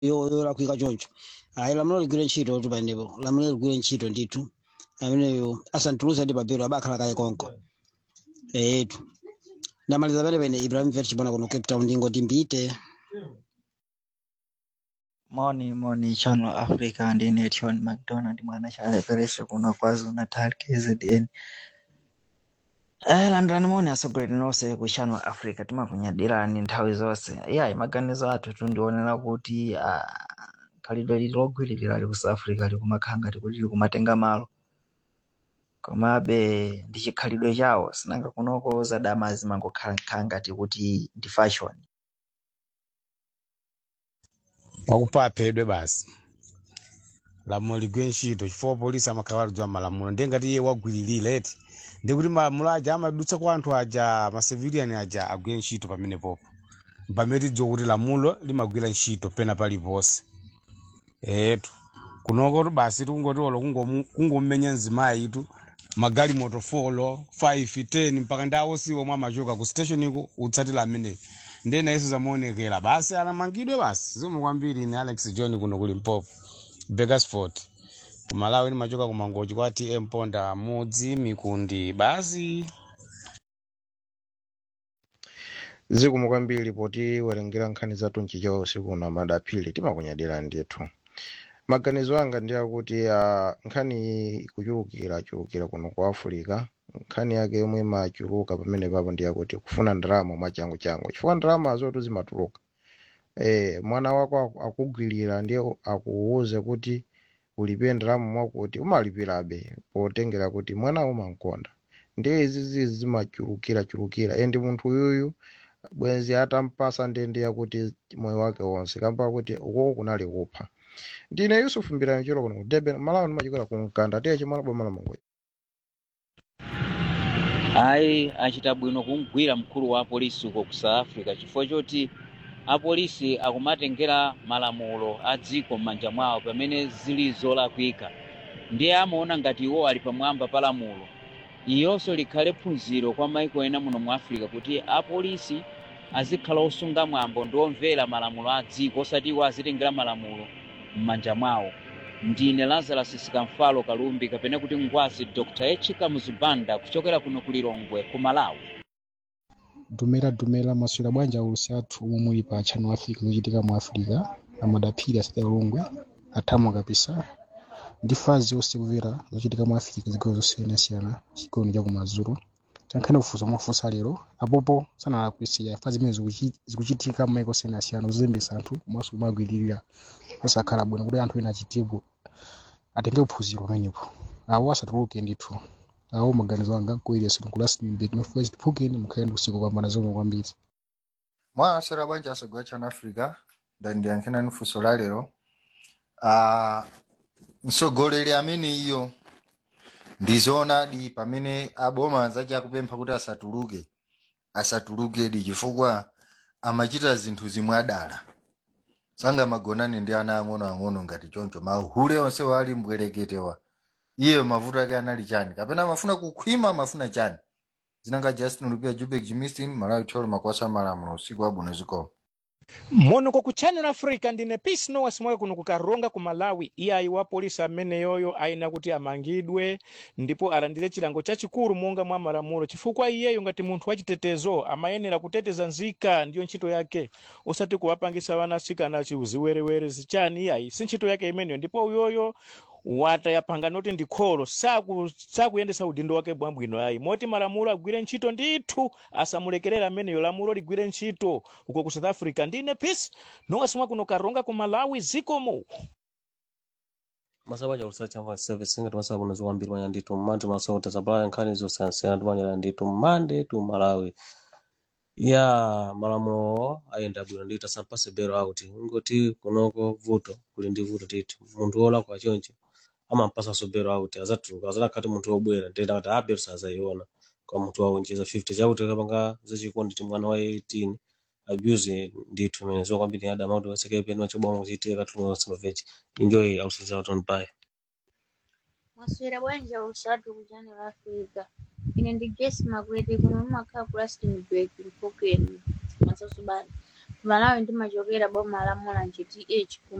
yo- yolakwika choncho ayi lamulo ligwire ntchito kuti panepo lamulo ligwire ntchito ndithu ameneyo asantulusa ndi papero abakhala kaye konko etu ndamaliza pene pene ibrahim vet chipona kuno cape town ndingoti mbite Morning, morning, Channel Africa ndi Nation McDonald mwana chalepereso kuno KwaZulu Natal KZN. Eh, landani moni asogolera nonse ku Channel Africa timakunyadirani nthawi zonse. Iya, maganizo athu tundionera kuti ah, khalidwe lili logwiririra ali ku South Africa likumakhala ngati kuti likumatenga malo. Komabe ndi chikhalidwe chawo sinanga kunoko zadama zimangokhala ngati kuti ndi fashion. wakupa aphedwe basi lamulo ligwire ntchito chifukwa polisi amakhala alidziwa malamulo ndiye ngati iye wagwiririra eti ndikuti malamulo aja amadutsa kwa anthu aja ma civilian aja agwire ntchito pamenepopo pamene tidziwa kuti lamulo limagwira ntchito pena paliponse etu kunoko tu basi tikungoti olo kungomu- kungomenya mzimayi itu magali motofolo 5 10 mpaka ndawo siwo mwa amachoka ku station iko utsatira ameneyo ndiye nayeso zamaonekera basi anamangidwe basi zomwe kwambiri ni alex john kuno kuli mpopo bakersford kumalawi nimachoka kumangochi kwa tm ponda mudzi mikundi basi zikomo kwambiri poti werengera nkhani zathu nchichawa usiku uno madaphiri timakunyadira ndithu maganizo anga ndi akuti uh, nkhani iyi ikuchulukira chulukira kuno ku africa nkhani yake yomwe imachuluka pamene papo ndi yakuti kufuna ndalama mwachangu changu chifukwa ndalama zotu zimatuluka eh, mwana wako aku- akugwirira ndiye akuwuze kuti ulipire ndalama mwakuti umalipirabe potengera kuti mwana umankonda ndiye izizi zimachulukira chulukira endi munthu uyuyu bwenzi atampasa ndende yakuti moyo wake wonse kamba kuti ukoko kunali kupha ndine yusufu mbirani cholo kuno ku durban malawi ndimachokera ku mkanda tiye chimwana boma la mongoyi ayi achita bwino kumgwira mkulu wa apolisi uko ku south africa chifukwa choti apolisi akumatengera malamulo a dziko m'manja mwawo pamene zili zolakwika ndiye amaona ngati iwo ali pamwamba pa lamulo iyonso likhale phunziro kwa maiko ena muno mu africa kuti apolisi azikhala osunga mwambo ndi omvera malamulo a dziko osati iwo azitengera malamulo m'manja mwawo ndine lazarus sikamfalo kalumbi kapena kuti ngwazi dr echika muzibanda kuchokera kuno ku lilongwe ku malawi dumera dumera maswera bwanji aulusi athu omwe muli pa channel africa zochitika mu africa amadaphiri asati alongwe athamwa kapisa ndi fazi onse kumvera zochitika mu africa zigawo zosiyanasiyana chigoni cha kumadzulo tankhani kufunsa mwafunsa lero apopo sanalakwisiya fazi zimene zikuchi- zikuchitika m'maiko osiyanasiyana kuzembesa anthu komanso kumagwiririra osakhala bwino kuti anthu ena achitepo atenge uphunziro pamenepo awo asatuluke ndithu awo maganizo anga kuileso nkulasinimbeti mafuna chitiphukeni mukhale ndi usiku kupambana zomwe kwambiri mwasera bwanji asogwa chana africa ndandiyankhena funso la lero Ah, mtsogoleri amene iyo ndizoonadi pamene aboma anzace akupempha kuti asatuluke asatulukedi chifukwa amachita zinthu zimwe adala sangamagonane ndi ana ang'onoang'ono ngati choncho mahule onse wali mbwereketewa iye mavuto ake anali chani kapena amafuna kukhwima amafuna chani zinanga justin lupia jubek jimistin malawi tolo makwasa malamulo usiku wabwino zikolo monoko ku channel africa ndine peace nowas mwayo kuno kukaronga ku malawi iyayi wa polisi amene yoyo ayina kuti amangidwe ndipo alandire chilango chachikulu monga mwa malamulo chifukwa iyeyo ngati munthu wachitetezo amayenera kuteteza nzika ndiyo ntchito yake osati kuwapangisa vana asikana chiuziwerewere zichani iyayi si ntchito yake imeneyo ndipo uyoyo watayapanga noti ndi kholo saku- sakuyendesa udindo wake bwabwino ayi moti malamulo agwire ntchito ndithu asamulekerera ameneyo lamulo ligwire ntchito uko ku south africa ndine peace nowasimwa kuno karonga ku malawi zikomo masaba cha chamva service ngati masaba kuno zikwambiri manya ndithu mmandi masota zabala nkhani zosiyanasiyana timanyera ndithu mmande tu malawi ya malamulo ayenda bwino ndithu asampase bero auti ngoti kunoko vuto kuli ndi vuto ndithu munthu wolakwa choncho amampasa so bero auti azatuluka azadakhati munthu wobwera ndenda kuti abero sazayiona kwa munthu waunjiza 50 chakuti kapanga zachikondi ti mwana wa 18 abuse ndithu imene zokwambiri adama kuti wasekepe ndi machoboma kuchitika katulunga kusimavechi enjoy ausiza uton bye Maswera bwanji usatu ku Channel Africa. Ine ndi Grace Magwete kuno mumakhala ku Rustenburg Mfokweni Masasu bana. Malawi ndimachokera boma la Mulanje DH